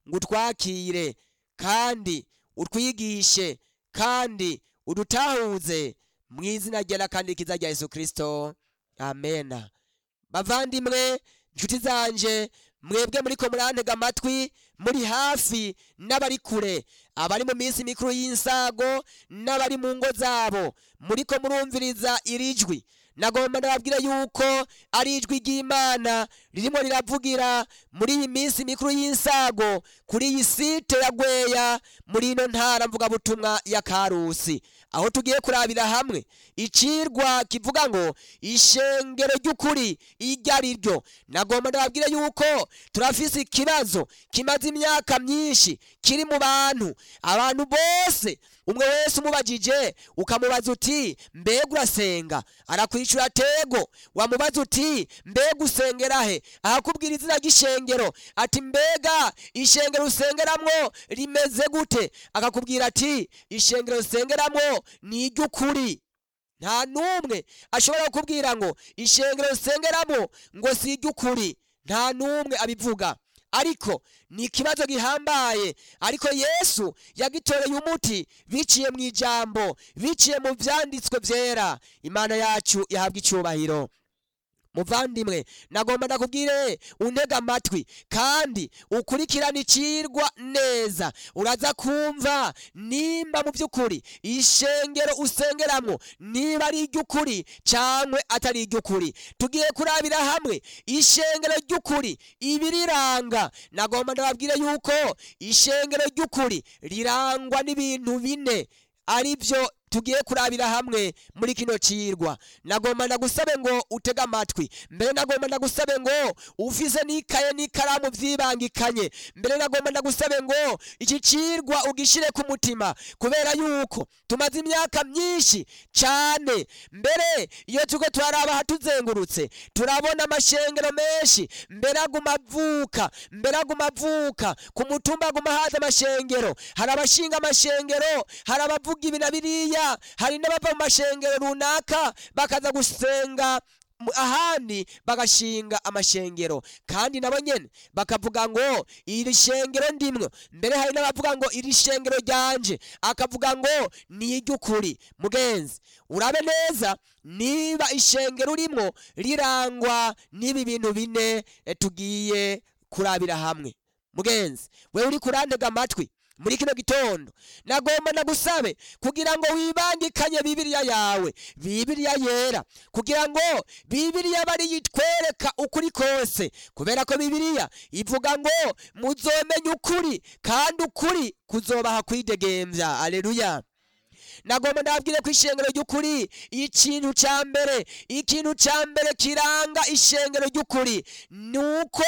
ngo utwakire kandi utwigishe kandi udutahuze mu izina ryera kandi rikiza rya yesu kirisito amena bavandimwe nshuti zanje mwebwe muriko murantega amatwi muri hafi n'abari kure abari mu minsi mikuru y'insago n'abari mu ngo zabo muriko murumviriza iri jwi nagomba ndababwira yuko ari ijwi ry'imana ririmo riravugira muri iyi minsi mikuru y'insago kuri iyi site ya gweya muri ino ntara mvugabutumwa ya karusi aho tugiye kurabira hamwe icirwa kivuga ngo ishengero ry'ukuri iryo ari ryo nagomba ndababwire yuko turafise ikibazo kimaze imyaka myinshi kiri mu bantu abantu bose umwe wese umubajije ukamubaza uti mbega urasenga arakwishura tego wamubaza uti mbega usengera he ahakubwira izina ry'ishengero ati mbega ishengero usengeramwo rimeze gute akakubwira ati ishengero usengeramwo ni iry'ukuri nta n'umwe ashobora kukubwira ngo ishengero usengeramo ngo si iry'ukuri nta n'umwe abivuga ariko ni ikibazo gihambaye ariko yesu yagitoreye umuti biciye mu ijambo biciye mu vyanditswe vyera imana yacu yahabwa icubahiro muvandimwe nagomba ndakubwire untega amatwi kandi ukurikirane icirwa neza uraza kumva nimba mu by'ukuri ishengero usengeramwo niba ari iry'ukuri cyangwa atari iry'ukuri tugiye kurabira hamwe ishengero ry'ukuri ibiriranga nagomba ndababwire yuko ishengero ry'ukuri rirangwa n'ibintu bine ari byo tugiye kurabira hamwe muri kino cirwa nagomba ndagusabe ngo utege amatwi mbere nagomba ndagusabe ngo ufise n'ikaye n'ikaramu vyibangikanye mbere nagomba ndagusabe ngo iki cirwa ugishire ku mutima kubera yuko tumaze imyaka myinshi cane mbere iyo turiko turaraba ahatuzengurutse turabona amashengero menshi mbere aguma avuka mbere aguma avuka ku mutumba aguma haza amashengero hari abashinga amashengero hari abavuga ibi na biriya hari n'abava mu mashengero runaka bakaza gusenga mu- ahandi bagashinga amashengero kandi nabo nyene bakavuga ngo iri shengero ndimwo mbere hari n'abavuga ngo iri shengero ryanje akavuga ngo ni iry'ukuri mugenzi urabe neza niba ishengero urimwo rirangwa n'ibi bintu bine eh, tugiye kurabira hamwe mugenzi wewe uri kurantega amatwi muri kino gitondo nagomba nagusabe kugira ngo wibangikanye bibiriya yawe bibiriya yera kugira ngo bibiriya bari yitwereka ukuri kose kubera ko bibiriya ivuga ngo muzomenya ukuri kandi ukuri kuzobaha kwidegemvya aleluya nagomba ndabwire ko ishengero ry'ukuri ikintu cya mbere ikintu cya mbere kiranga ishengero ry'ukuri ni uko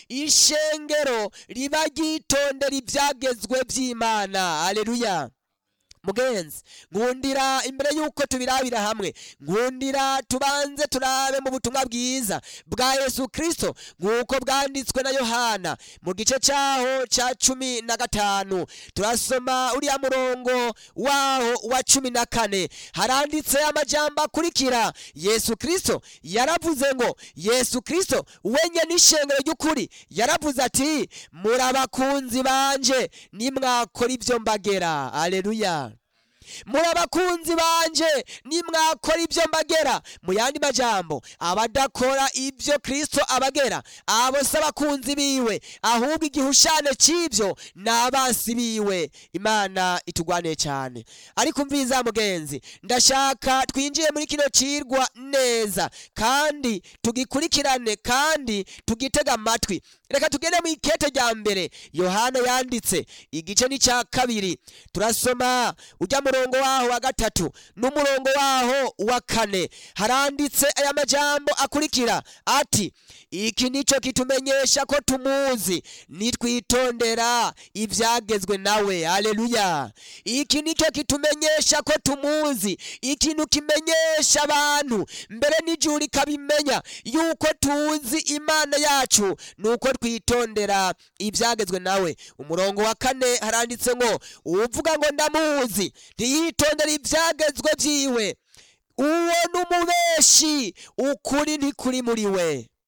ishengero riba ryitondera ibyagezwe by'imana aleluya mugenzi nkundira imbere y'uko tubirabira hamwe nkundira tubanze turabe mu butumwa bwiza bwa yesu kirisito nk'uko bwanditswe na yohana mu gice cyaho cya cumi na gatanu turasoma uriya murongo waho wa cumi na kane haranditse amajambo akurikira yesu kirisito yaravuze ngo yesu kirisito wenye n'ishengero ry'ukuri yaravuze ati muri abakunzi banje nimwakora ibyo mbagera aleluya muri abakunzi banje nimwakora ibyo mbagera mu yandi majambo abadakora ibyo kristo abagera abo si abakunzi biwe ahubwo igihushane cy'ibyo ni abansi biwe imana itugwane cyane ariko umviza mugenzi ndashaka twinjiye muri kino cirwa neza kandi tugikurikirane kandi tugitega amatwi reka tugende mu ikete rya mbere yohana yanditse igice ni cya kabiri turasoma ujya murongo waho wa gatatu n'umurongo waho wa kane haranditse aya majambo akurikira ati iki nico kitumenyesha ko tumuzi nitwitondera ibyagezwe nawe aleluya iki nicyo kitumenyesha ko tumuzi ikintu kimenyesha abantu mbere n'ijuru rikabimenya yuko tuzi imana yacu nuko twitondera ibyagezwe nawe umurongo wa kane haranditse ngo uvuga ngo ndamuzi ntiyitondera ibyagezwe byiwe uwo ni umubeshi ukuri ntikuri muri we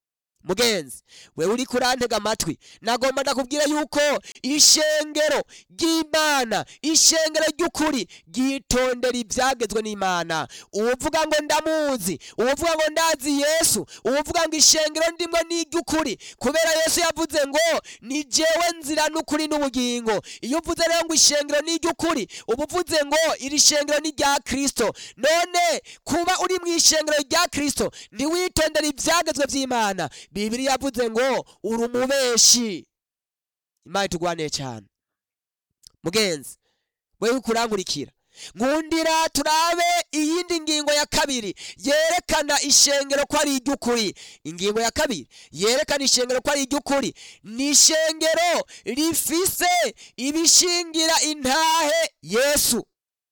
mugenzi wewe uri kurantega amatwi nagomba ndakubwira yuko ishengero ry'imana ishengero ry'ukuri ryitondera ibyagezwe n'imana uwuvuga ngo ndamuzi uwuvuga ngo ndazi yesu uwuvuga ngo ishengero ndimwe ni iry'ukuri kubera yesu yavuze ngo ni jewe nzira n'ukuri n'ubugingo iyo uvuze rero ngo ishengero ni iry'ukuri uba uvuze ngo iri shengero ni rya kristo none kuba uri mu ishengero rya kristo ntiwitondere ibyagezwe by'imana bibiri yavuze ngo uri umubeshi imana itugwanire cyane mugenzi wewe kurangurikira nkundira turabe iyindi ngingo ya kabiri yerekana ishengero ko ari iry'ukuri ingingo ya kabiri yerekana ishengero ko ari iry'ukuri ni ishengero rifise ibishingira intahe yesu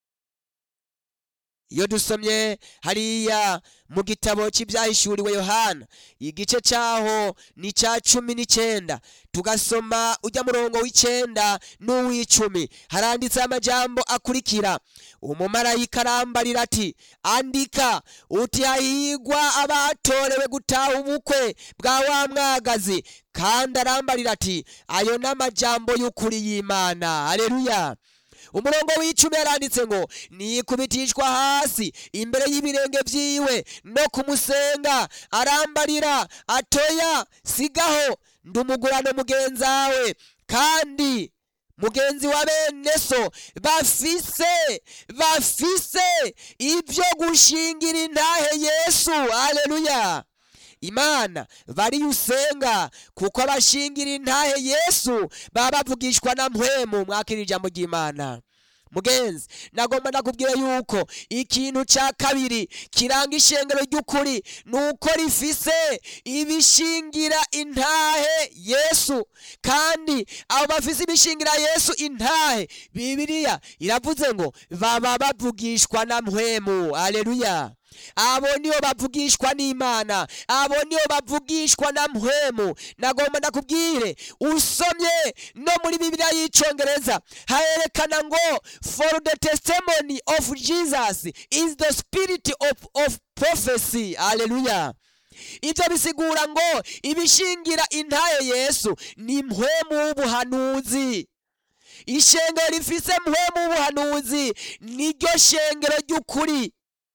iyo dusomye hariya mu gitabo cy'ibyahishuriwe yohana igice cyaho ni icya cumi n'icyenda tugasoma ujya murongo w'icyenda n'uw'icumi haranditseho amajambo akurikira umumarayika arambarira ati andika uti hahigwa abatorewe gutaha ubukwe bwa wa mwagazi kandi arambarira ati ayo ni amajambo y'ukuri y'imana aleluya umurongo w'icumi yaranditse ngo nikubitishwa hasi imbere y'ibirenge byiwe no kumusenga arambarira atoya sigaho ndumugurano mugenzawe kandi mugenzi wa bene so bafise bafise ibyo gushingira intahe yesu aleluya imana bariyo usenga kuko abashingira intahe yesu baba bavugishwa na mpwemu mwakira ijambo ry'imana mugenzi nagomba ndakubwira yuko ikintu cya kabiri kiranga ishengero ry'ukuri ni uko rifise ibishingira intahe yesu kandi abo bafise ibishingira yesu intahe bibiliya iravuze ngo baba bavugishwa na mpwemu aleluya abo nibo bavugishwa n'imana abo nibo bavugishwa na mpwemu nagomba ndakubwire usomye no muri bibiliya y'icyongereza harerekana ngo for the testimony of jesus is the spirit of, of prophecy aleluya ibyo bisigura ngo ibishingira intaye yesu ni mpwemu w'ubuhanuzi ishengero rifise mpwemu w'ubuhanuzi niryo shengero ry'ukuri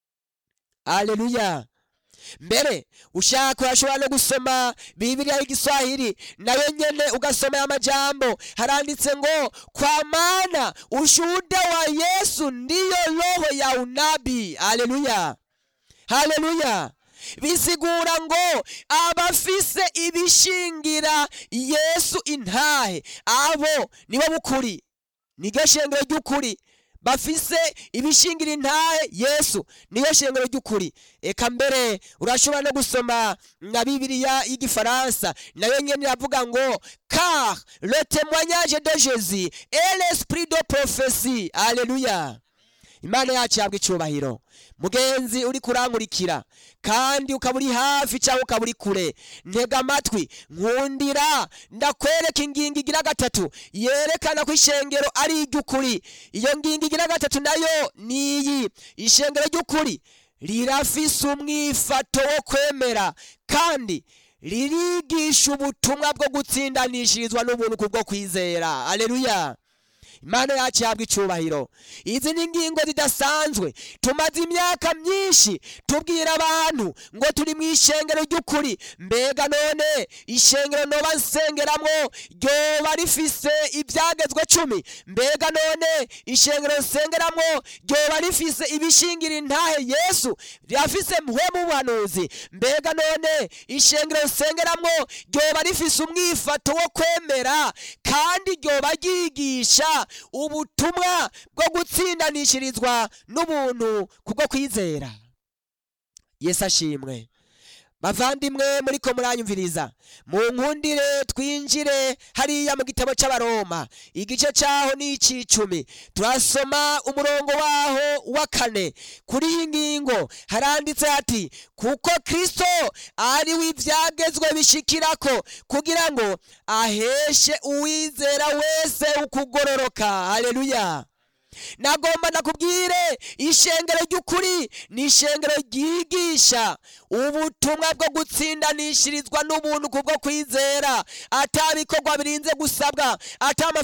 aleluya mbere ushaka urashobora no gusoma bibiliya y'igiswahili nayo nyene ugasoma aya majambo haranditse ngo kwa maana ushuhuda wa yesu ndiyo roho ya unabii aleluya haleluya bisigura ngo abafise ibishingira yesu intahe abo nibo bukuri niryo shengero ry'ukuri bafise ibishingira intahe yesu niyo shengero ry'ukuri eka mbere urashobora no gusoma na bibiliya y'igifaransa nayo nyene iravuga ngo car le témoignage de jésus et l'esprit de prophétie aleluya imana yacu yabwa icubahiro mugenzi uri kurankurikira kandi ukaba uri hafi cyangwa ukaba uri kure ntega amatwi nkundira ndakwereka ingingo igira gatatu yerekana ko ishengero ari iry'ukuri iyo ngingo igira gatatu nayo ni iyi ishengero ry'ukuri rirafise umwifato wo kwemera kandi ririgisha ubutumwa bwo gutsindanishirizwa n'ubuntu kubwo kwizera aleluya imana yacu yabwa icubahiro izi ni ingingo zidasanzwe tumaze imyaka myinshi tubwira abantu ngo turi mu ishengero ry'ukuri mbega none ishengero noba nsengeramwo ryoba rifise ibyagezwe cumi mbega none ishengero nsengeramwo ryoba rifise ibishingira intahe yesu rirafise mpwemu w'ubuhanuzi mbega none ishengero nsengeramwo ryoba rifise umwifato wo kwemera kandi ryoba ryigisha ubutumwa bwo gutsindanishirizwa n'ubuntu kubwo kwizera yesu ashimwe bavandimwe muri ko muranyumviriza mu nkundire twinjire hariya mu gitabo cy'abaroma igice cyaho ni icy'icumi turasoma umurongo waho wa kane kuri iyi ngingo haranditse hati kuko kristo ari we ibyagezwe bishikirako kugira ngo aheshe uwizera wese ukugororoka haleluya nagomba nakubwire ishengero ry'ukuri ni ishengero ryigisha ubutumwa bwo gutsindanishirizwa n'ubuntu kubwo kwizera ata bikorwa birinze gusabwa ata amafaranga